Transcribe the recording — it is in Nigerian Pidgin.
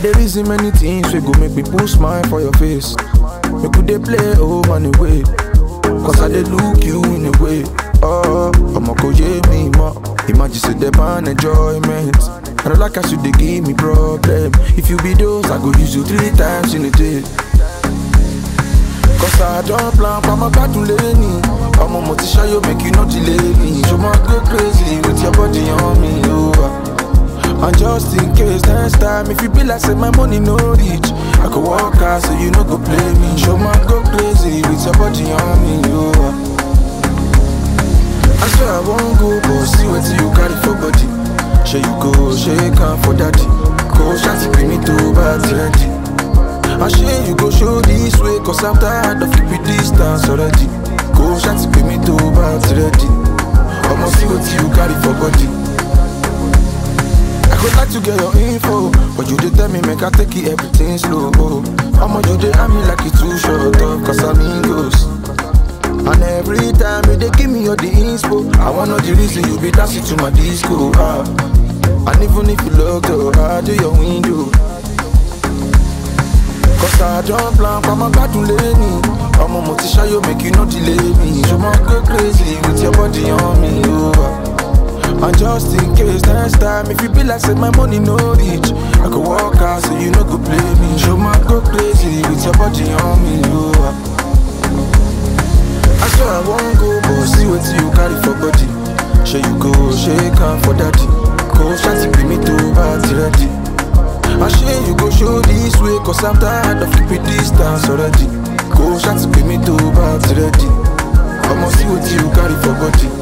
dey reason many things wey go make me put smile for your face. Make we dey play oh money way. Cause I dey look you in a way. Oh, I'ma go yeah me more. Imagine say the ban enjoyment. I don't like as you dey give me problem. If you be those, I go use you three times in a day. Cause I don't plan for my battle lane. I'm a motivation, make you not delay me. Show my go crazy with your body on me, oh. And just in case next time, if you be like say my money no reach, I could walk out so you no go play me. Show my go crazy with your body on me, oh. I swear I won't go, but see what you carry for body. Share you go, shake hand for daddy. Go shanty bring me to party ready. I share you go show this way, cause I'm tired of keeping distance already. Go shanty bring me to party ready. I'ma see what you carry for body. I could like to get your info, but you did tell me make I take it everything slow. I'ma you dey at me like it too short up, cause I'm Ingles. And every time you dey give me all the inspo, I wanna know the reason you be dancing to my disco. Ah. And even if you look up, I do your window. Cause I don't plan for my battle lane. I'm a motivation, you make you not delay me. Show my go crazy with your body on me. Oh. And just in case next time, if you be like say my money no reach, I could walk out so you no go play me. Show my go crazy with your body on me. Oh. I swear I won't go, but see what you carry for body. Sure you go, shake hand for daddy. Go shanty bring me to party ready. I share you go show this way, cause I'm tired of keeping distance already. Go shanty bring me to party ready. I'ma see what you carry for body.